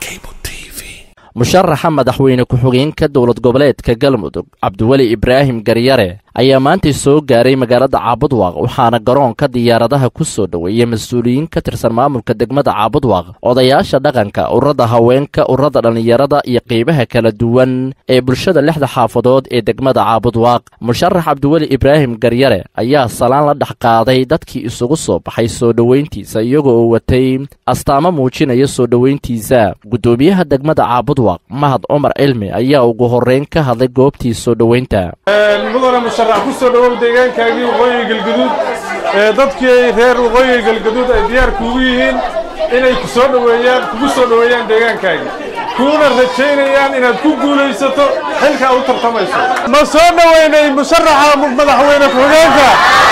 musharaxa madaxweyne ku-xigeenka dowlad goboleedka galmudug cabdiweli ibraahim garyare ayaa maantay soo gaaray magaalada caabudwaaq waxaana garoonka diyaaradaha ku soo dhoweeyey mas-uuliyiin ka tirsan maamulka degmada caabudwaaq odayaasha dhaqanka ururada haweenka ururada dhallinyarada iyo qeybaha kala duwan ee bulshada lixda xaafadood ee degmada caabudwaaq musharax cabdiweli ibraahim garyare ayaa salaan la dhex qaaday dadkii isugu soo baxay soo dhoweyntiisa iyagoo uu watay astaamo muujinaya soo dhoweyntiisa guddoomiyaha degmada caabudwaaq mahad cumar cilmi ayaa ugu horreyn ka hadlay goobtii soo dhoweynta mudane musharax ku soo dhowow deegaankaagii waqooyiga galgaduud ee dadkii reer waqooyiga galgaduud ay diyaar kuugu yihiin inay ku soo dhoweeyaan kugu soo dhoweeyaan deegaankaagii kuuna rajaynayaan inaad ku guulaysato xilka aad u tartamayso ma soo dhoweynay musharaxa madaxweyne ku-xigeenka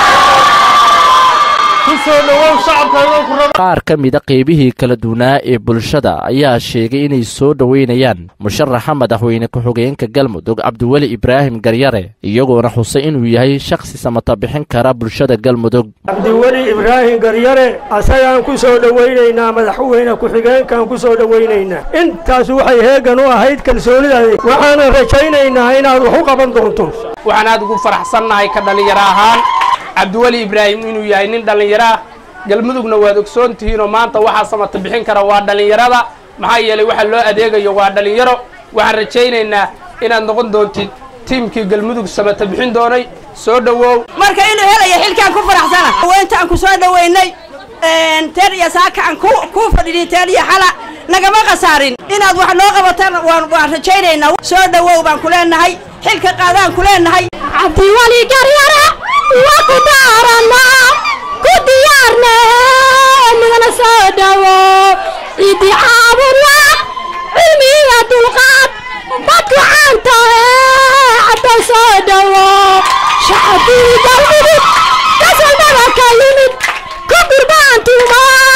ku soo dhowow shacabkaagoo ku raba qaar ka mida qeybihii kala duwanaa ee bulshada ayaa sheegay inay soo dhoweynayaan musharaxa madaxweyne ku-xigeenka galmudug cabdiweli ibraahim garyare iyagoona xusay inuu yahay shakhsi samata bixin kara bulshada galmudug cabdiweli ibraahim garyare asagaan ku soo dhowaynaynaa madaxweyne ku-xigeenkaan ku soo dhowaynaynaa intaas waxay heegan u ahayd kalsoonidaadi waxaana rajaynaynaa inaad wax u qaban doonto waxaan aad ugu faraxsannahay ka dhallinyaro ahaan cabdiweli ibraahim inuu yahay nin dhallinyaro ah galmudugna waad ogsoon tihiinoo maanta waxaa samata bixin kara waa dhallinyarada maxaa yeelay waxa loo adeegayo waa dhallinyaro waxaan rajaynaynaa inaad noqon doontid tiimkii galmudug samata bixin doonay soo dhowow marka inuu helaya xilkaan ku faraxsana haweenta aan ku soo dhoweynay teer iyo saaka aan ku fadhini teer iyo xala nagama khasaarin inaad wax noo qabataan waan rajaynaynaa soo dhowow baan ku leenahay xilka qaadaan ku leenahay cabdiweli garyare waa ku daarana ku diyaarne midana soo dhowo cidi caabudwa cilmiga dulqaad dadku caanta cadda soo dhowo shacabkii galmudug kasalbada ka yimid ku gurbaantuma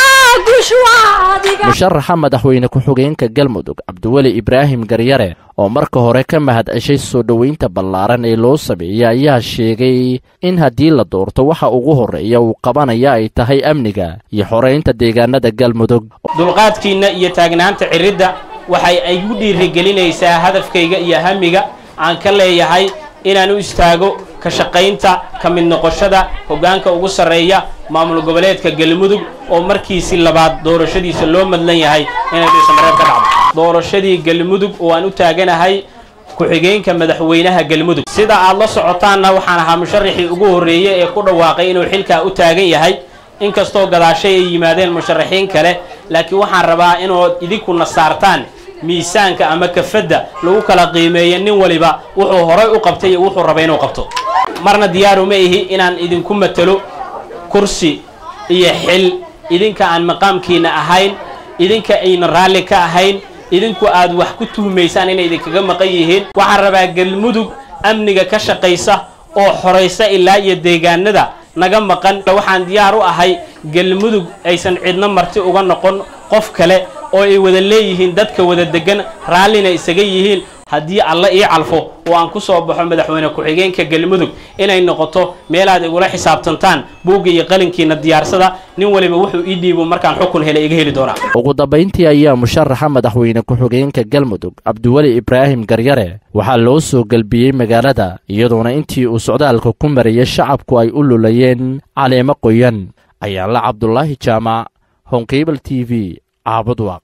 gushwaadiga musharaxa madaxweyne ku-xigeenka galmudug cabdiweli ibraahim garyare oo marka hore ka mahad ceshay soo dhoweynta ballaaran ee loo sameeyey ayaa sheegay in haddii la doorto waxa ugu horreeya uu qabanaya ay tahay amniga iyo xoraynta deegaanada galmudug dulqaadkiinna iyo taagnaanta ciridda waxay igu dhiirigelinaysaa hadafkayga iyo hamiga aan ka leeyahay inaan u istaago ka shaqaynta ka mid noqoshada hoggaanka ugu sarreeya maamul goboleedka galmudug oo markiisii labaad doorashadiisa loo madlan yahay inay dhuusamareeb ka dhacdo doorashadii galmudug oo aan u taaganahay ku-xigeenka madaxweynaha galmudug sida aad la socotaanna waxaan ahaa musharaxii ugu horreeyey ee ku dhawaaqay inuu xilkaa u taagan yahay inkastoo gadaashay ay yimaadeen musharaxiin kale laakiin waxaan rabaa inood idinkuna saartaan miisaanka ama kafadda lagu kala qiimeeyo nin waliba wuxuu horay u qabtay iyo wuxuu rabay inuu qabto marna diyaaru ma ihi inaan idinku matalo kursi iyo xil idinka aan maqaamkiina ahayn idinka ayna raalli ka ahayn idinku aad wax ku tuhmaysaan inay idinkaga maqan yihiin waxaan rabaa galmudug amniga ka shaqaysa oo xoraysa ilaa iyo deegaanada naga maqan waxaan diyaar u ahay galmudug aysan cidno marti uga noqon qof kale oo ay wada leeyihiin dadka wada degan raallina isaga yihiin haddii alla ii calfo oo aan ku soo baxo madaxweyne ku-xigeenka galmudug inay noqoto meelaad igula xisaabtantaan buugga iyo qalinkiina diyaarsada nin waliba wuxuu ii dhiibo markaan xukun hele iga heli doonaa ugu dambayntii ayaa musharaxa madaxweyne ku-xigeenka galmudug cabdiweli ibraahim garyare waxaa loo soo gelbiyey magaalada iyadoona intii uu socdaalka ku marayay shacabku ay u lulayeen caleemo qoyan ayaanla cabdulaahi jaamac honkeybal t v caabudwaaq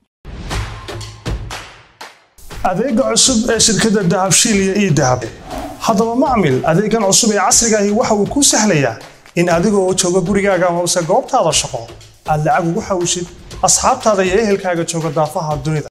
adeega cusub ee shirkadda dahabshiil iyo ii dahab haddaba macmil adeegan cusub ee casrigaahi waxa uu kuu sahlayaa in adigoo jooga gurigaaga amase goobtaada shaqo aad lacag ugu xawshid asxaabtaada iyo ehelkaaga jooga daafaha dunida